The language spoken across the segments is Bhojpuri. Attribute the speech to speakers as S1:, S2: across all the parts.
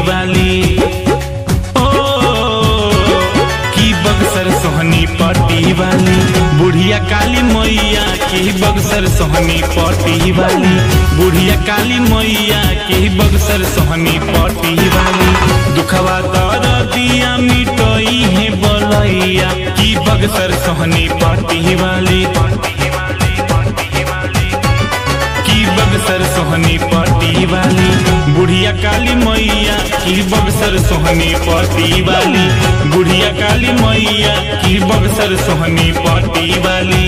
S1: वाली ओ की बक्सर सोहनी पटी वाली बुढ़िया काली मैया की बक्सर सोहनी पटी वाली बुढ़िया काली मैया की बक्सर सोहनी पटी वाली दुखवा दर दिया मिटोई है बोलैया की बक्सर सोहनी पटी वाली की बक्सर सोहनी पटी वाली बुढ़िया काली मैया की बक्सर सोहनी पटी वाली बुढ़िया काली मैया की बक्सर सोहनी पटी वाली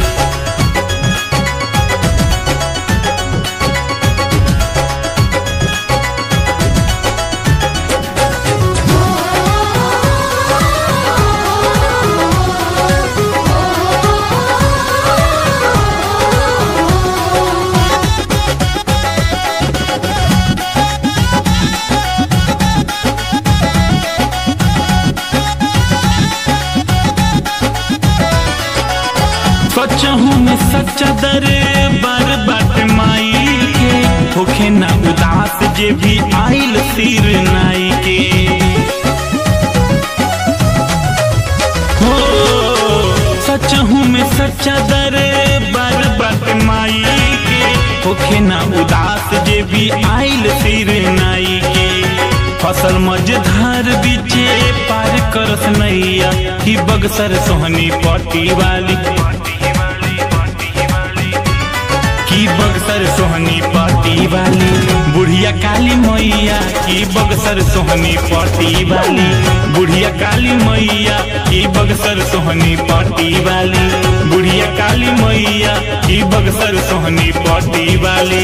S1: सचहू में सच्चा दरे बर बाट माई के होखे ना उदास जे भी आइल सिर नाई के हो सचहू में सच्चा दरे बर बाट माई के होखे ना उदास जे भी आइल सिर नाई के फसल मझधार बीचे पार करस नैया की बगसर सोहनी पटी वाली की बगसर सोहनी पटी वाली बुढ़िया काली मैया की बगसर सोहनी पटी वाली बुढ़िया काली मैया की बगसर सोहनी पटी वाली बुढ़िया काली मैया की बगसर सोहनी पटी वाली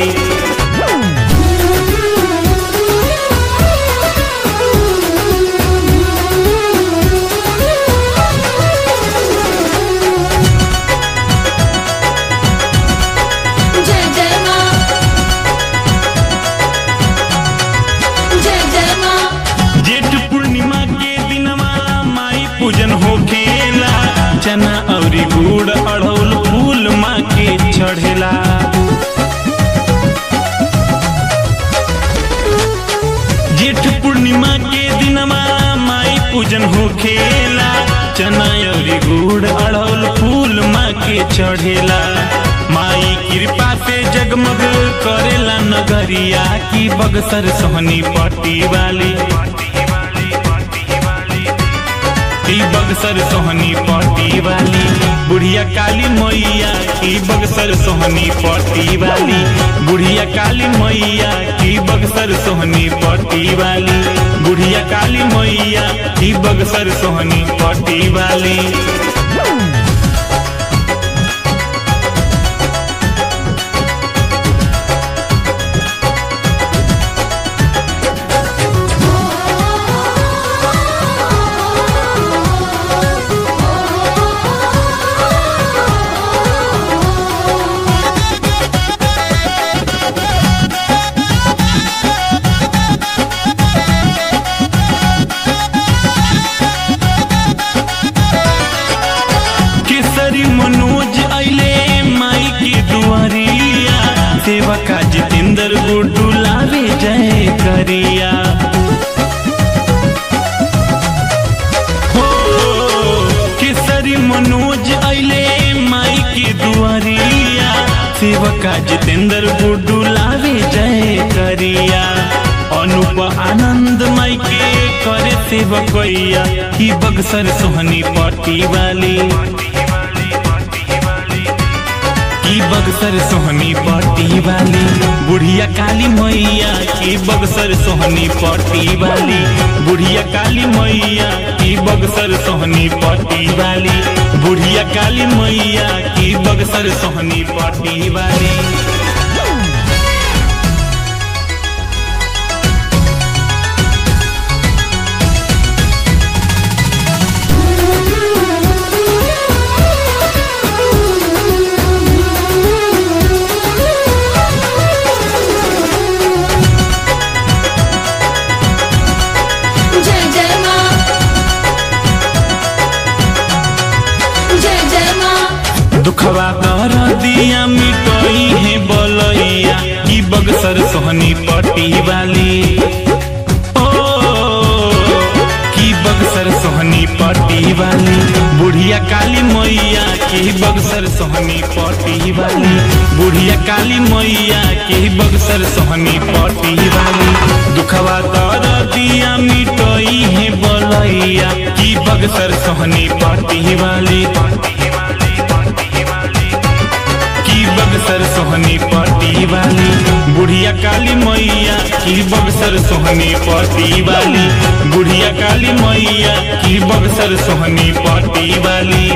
S2: जय जय माँ जय जय माँ
S1: जेठ पूर्णिमा के दिनवा माई पूजन होखेला चना अउरी गुड़ अड़ौल फूल माँ के चढ़ेला जेठ पूर्णिमा के दिनवा माई पूजन होखेला चना अउरी गुड़ अड़ौल फूल माँ के चढ़ेला माई कृपा से जगमग करेला नगरिया की बगसर सोहनी पट्टी वाली की बगसर सोहनी पट्टी वाली बुढ़िया काली मैया की बगसर सोहनी पट्टी वाली बुढ़िया काली मैया की बगसर सोहनी पट्टी वाली बुढ़िया काली मैया की बगसर सोहनी पट्टी वाली केसरी मनोज अइले माई के दुआरिया सेवका जितेंद्र गुड्डू लावे जय करिया हो केसरी मनोज अइले माई के दुआरिया सेवका जितेंद्र गुड्डू लावे जय करिया अनुप आनंद माई के करे सेवकैया की बगसर सोहनी पट्टी वाली की बगसर सोहनी पट्टी वाली बुढ़िया काली मैया की बगसर सोहनी पट्टी वाली बुढ़िया काली मैया की बगसर सोहनी पट्टी वाली बुढ़िया काली मैया की बगसर सोहनी पट्टी वाली
S2: जय जय माँ जय जय माँ
S1: दुखवा कर दिया मिटोई है बोलैया की बगसर सोहनी पट्टी वाली ओ काली मैया की बक्सर सोहनी पटी वाली बुढ़िया काली मैया की बक्सर सोहनी पटी वाली दुखवा दर दिया मिटोई है बलैया की बक्सर सोहनी पटी वाली की बक्सर सोहनी पटी वाली बुढ़िया काली मैया की बक्सर सोहनी पटी वाली बुढ़िया काली मैया की बक्सर सोहनी पटी वाली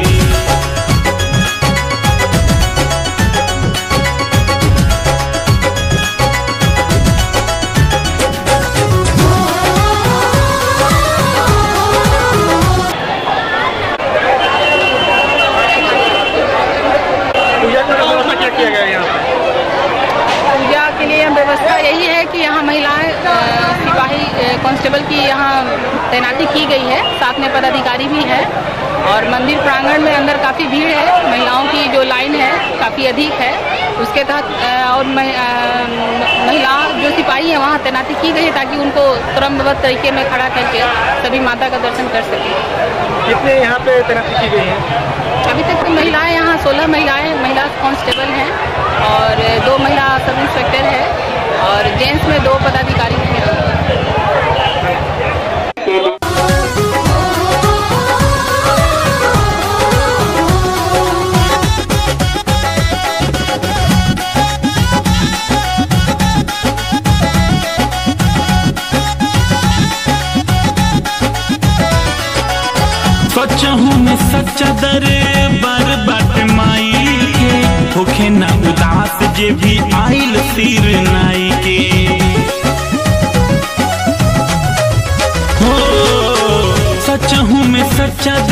S3: पूजा की व्यवस्था क्या किया गया है यहाँ पे
S4: पूजा के लिए व्यवस्था यही है कि यहाँ महिलाएं अ, सिपाही अ, कांस्टेबल की यहाँ तैनाती की गई है साथ में पदाधिकारी भी है और मंदिर प्रांगण में अंदर काफ़ी भीड़ है महिलाओं की जो लाइन है काफ़ी अधिक है उसके तहत अ, और महि- अ, महिला जो सिपाही है वहाँ तैनाती की गई है ताकि उनको क्रमबद्ध तरीके में खड़ा करके सभी माता का दर्शन कर सकें
S3: कितने यहाँ पे तैनाती की गई है
S4: अभी तक तो महिलाएं यहाँ सोलह महिलाएं महिला कांस्टेबल हैं और दो महिला सब इंस्पेक्टर है और जेंट्स में दो पदाधिकारी हैं
S1: सचहू में सच्चा दर बार बाट माई के होखे ना उदास जे भी आइल सिर नाई के हो सचहू में सच्चा